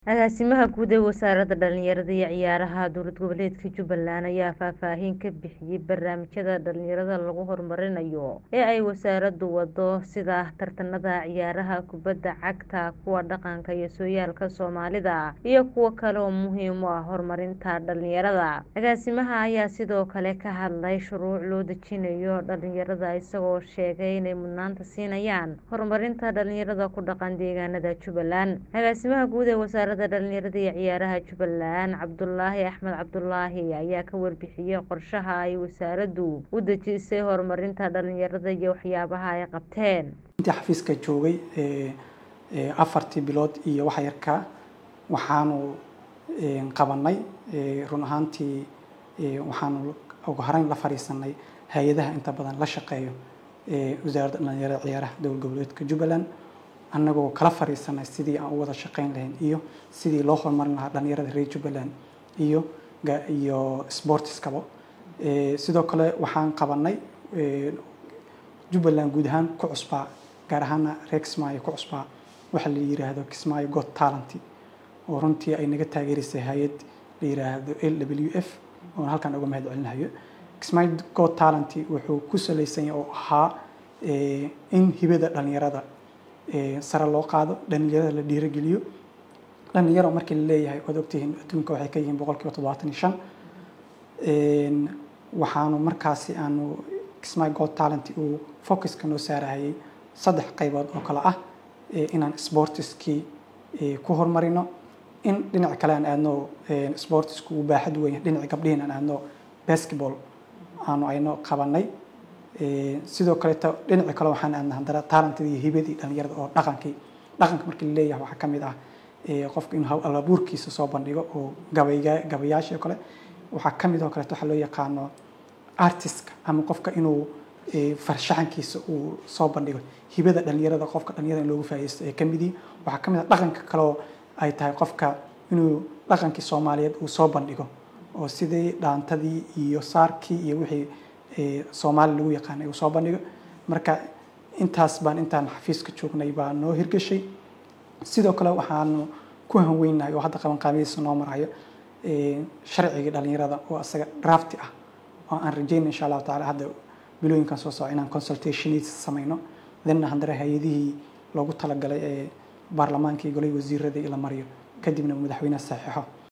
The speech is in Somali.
Agaasimaha Guud ee Wasaaradda Dhallinyarada iyo Ciyaaraha Dowlad Goboleedka Jubbaland ayaa faahfaahin ka bixiyay barnaamijyada dhalinyarada lagu horumarinayo ee ay wasaaraddu waddo sida tartamada ciyaaraha kubadda cagta, kuwa dhaqanka iyo sooyaalka Soomaalida, iyo kuwo kale oo muhiim u ah horumarinta dhalinyarada. Agaasimaha ayaa sidoo kale ka hadlay shuruuc loo dejinayo dhalinyarada isagoo sheegay inay mudnaanta siinayaan horumarinta dhalinyarada ku dhaqan deegaanada Jubbaland. Agaasimaha Guud ee Wasaaradda Dhallinyarada iyo Ciyaaraha Jubbaland, Cabdulaahi Axmed Cabdulaahi ayaa ka warbixiyay qorshaha ay wasaaraddu u dejisay horumarinta dhalinyarada iyo waxyaabaha ay qabteen. intii xafiiska joogay afartii bilood iyo wax yarka waxaanu qabanay run ahaantii waxaanu ugu horeyn la fariisanay hay-adaha inta badan la shaqeeyo wasaaradda dhalinyarada ciyaaraha dowlad goboleedka Jubbaland annagoo kala fariisanay sidii aan u wada shaqeyn lahayn iyo sidii loo horumarin lahaa dhalinyarada reer Jubbaland iyo iyo sportiskaba sidoo kale waxaan qabanay Jubbaland guud ahaan ku cusbaa gaar ahaana reer Kismaayo ku cusbaa waxa la yiraahdo Kismaayo Got Talent oo runtii ay naga taageerisay hay'ad la yiraahdo LWF oo halkan uga mahad celinayo Kismaayo Got Talent wuxuu ku saleysan yahay oo ahaa in hibada dhalinyarada sare loo qaado dhalinyarada la dhiirigeliyo dhalinyaro markii la leeyahay waad ogtihiin adduunka waxay ka yihiin boqolkiiba toddobaatan iyo shan waxaanu markaasi aanu Kismaayo Got Talent uu focuska noo saarayay saddex qaybood oo kale ah inaan sportiskii ku horumarino in dhinaca kale aan aadno sportisku uu baaxad weyn dhinaca gabdhihiin aan aadno basketball aanu ayno qabanay sidoo kaleeto dhinaca kale waxaan aadnay haddana talented iyo hibadii dhalinyarada oo dhaqankii dhaqanka markii la leeyahay waxaa ka mid ah qofka inuu hal abuurkiisa soo bandhigo oo gabayga gabayaashii oo kale waxaa ka mid oo kaleeto waxaa loo yaqaano artistka ama qofka inuu farshaxankiisa uu soo bandhigo hibada dhalinyarada qofka dhalinyarada in loogu faa'iideysto ee ka mid yihiin waxaa ka mid ah dhaqanka kale oo ay tahay qofka inuu dhaqankii Soomaaliyeed uu soo bandhigo oo sidii dhaantadii iyo saarkii iyo wixii Soomaali lagu yaqaanay uu soo bandhigo marka intaas baan intaan xafiiska joognay baa noo hirgashay sidoo kale waxaanu ku hanweynahay oo hadda qaban qaabadiisa noo marayo sharcigii dhalinyarada oo asaga drafti ah oo aan rajeynay insha allahu tacaala hadda bilooyinkan soo socda inaan consultationis samayno then haddana hay-adihii loogu talagalay ee baarlamaanka iyo golay wasiirada la mariyo kadibna madaxweynaha saxiixo